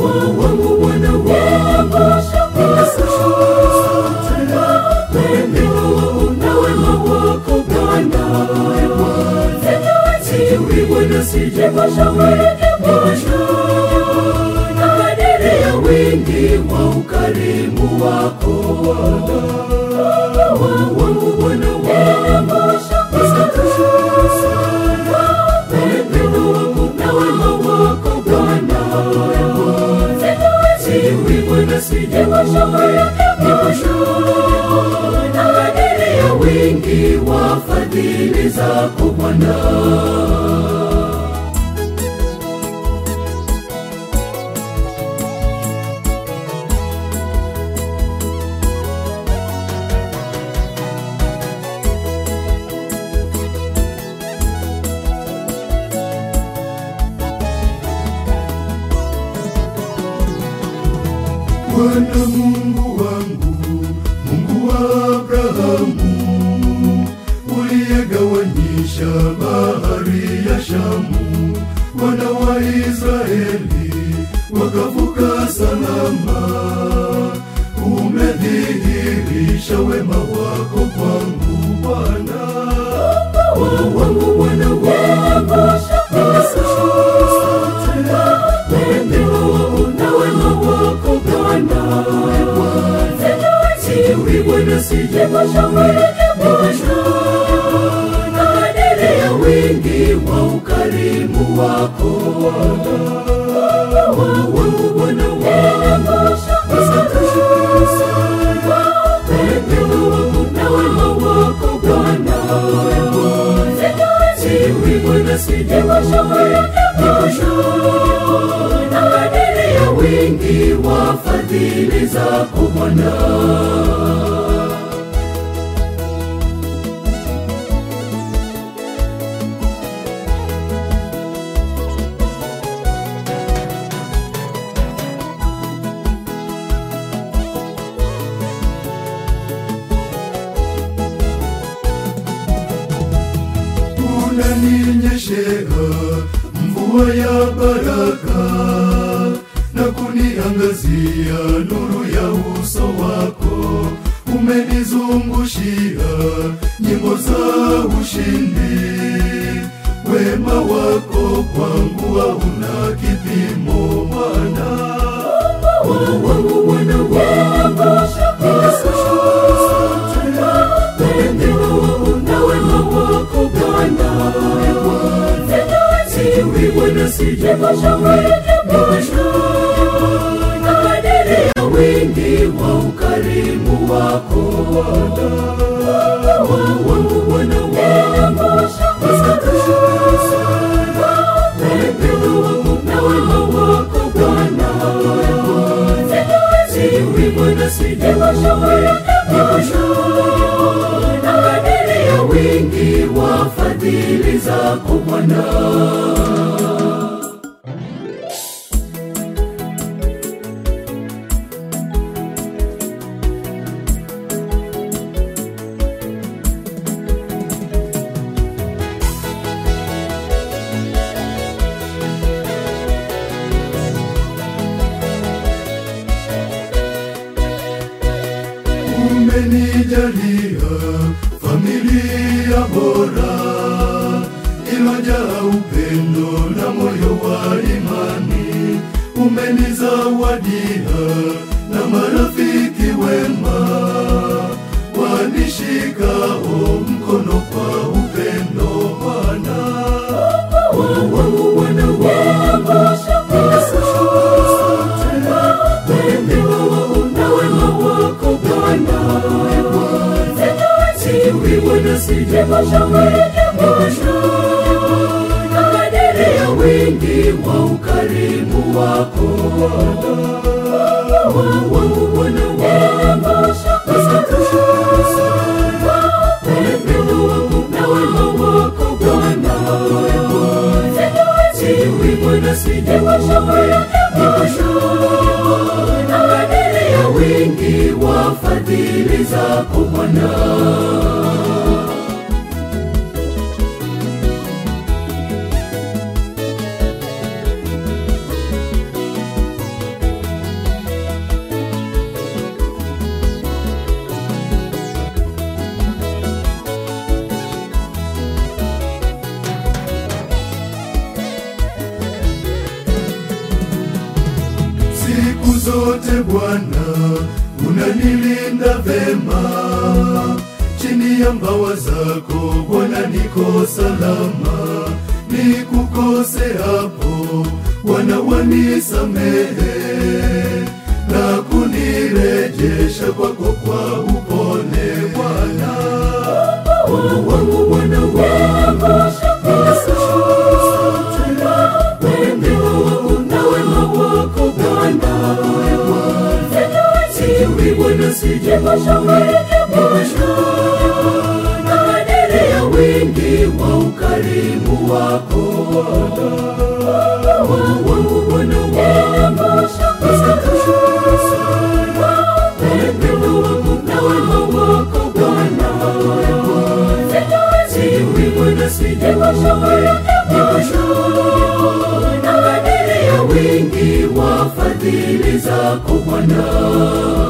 wangu Bwana wangu, ninakushukuru sana kwa upendo wako na wema wako Bwana. Sijui Bwana, sijakushauri na kadiri ya wingi wa ukarimu wako wangu Bwana wangu, ninakushukuru sana kwa upendo wako na wema wako Bwana. Sijui Bwana, sijakushauri na kadiri ya wingi wa fadhili zako Bwana. Bwana Mungu wangu, Mungu wa Abrahamu, uliyegawanyisha bahari ya Shamu, wana wa Israeli wakavuka salama. Umedhihirisha wema wako kwangu Bwana. wangu Bwana wangu, ninakushukuru sana kwa upendo wako na wema wako Bwana. Sijui Bwana, sijakushauri na kadiri ya wingi wa ukarimu wako wangu Bwana wangu, ninakushukuru sana kwa upendo wako na wema wako Bwana. Sijui Bwana, sijakushauri na kadiri ya wingi wa fadhili zako Bwana. unaninyeshea mvua ya baraka na kuniangazia nuru ya uso wako. Umenizungushia nyimbo za ushindi, wema wako kwangu hauna kipimo Bwana. wangu Bwana wangu, ninakushukuru sana kwa upendo wako na wema wako Bwana. Sijui Bwana, sijakushauri na kadiri ya wingi wa ukarimu wako wangu Bwana wangu, ninakushukuru sana kwa upendo wako na wema wako Bwana. Sijui Bwana, sijakushauri na kadiri ya wingi wa fadhili zako Bwana. umenijalia familia bora ilojaa upendo na moyo wa imani. Umenizawadia na marafiki wema wanishikao mkono kwa upendo Bwana. wangu Bwana wangu, ninakushukuru sana kwa upendo wako na wema wako Bwana. Sijui Bwana, sijakushauri na kadiri ya wingi wa ukarimu wako wangu Bwana wangu, ninakushukuru sana kwa upendo wako na wema wako Bwana. Sijui Bwana, sijakushauri na kadiri ya wingi wa fadhili zako Bwana. zote Bwana, unanilinda vema. Chini ya mbawa zako Bwana, niko salama. Nikukose hapo Bwana, wanisamehe na kunirejesha kwako kwa upole Bwana. Mungu wangu, Bwana wangu, ninakushukuru sana. Wema wako na wema wako Bwana, sijui Bwana, sijui kadiri ya wingi wa ukarimu wako Mungu wangu, Bwana wangu, ninakushukuru sana. Wema wako na wema wako Bwana, sijui Bwana, sijui kadiri ya wingi wa fadhili zako Bwana.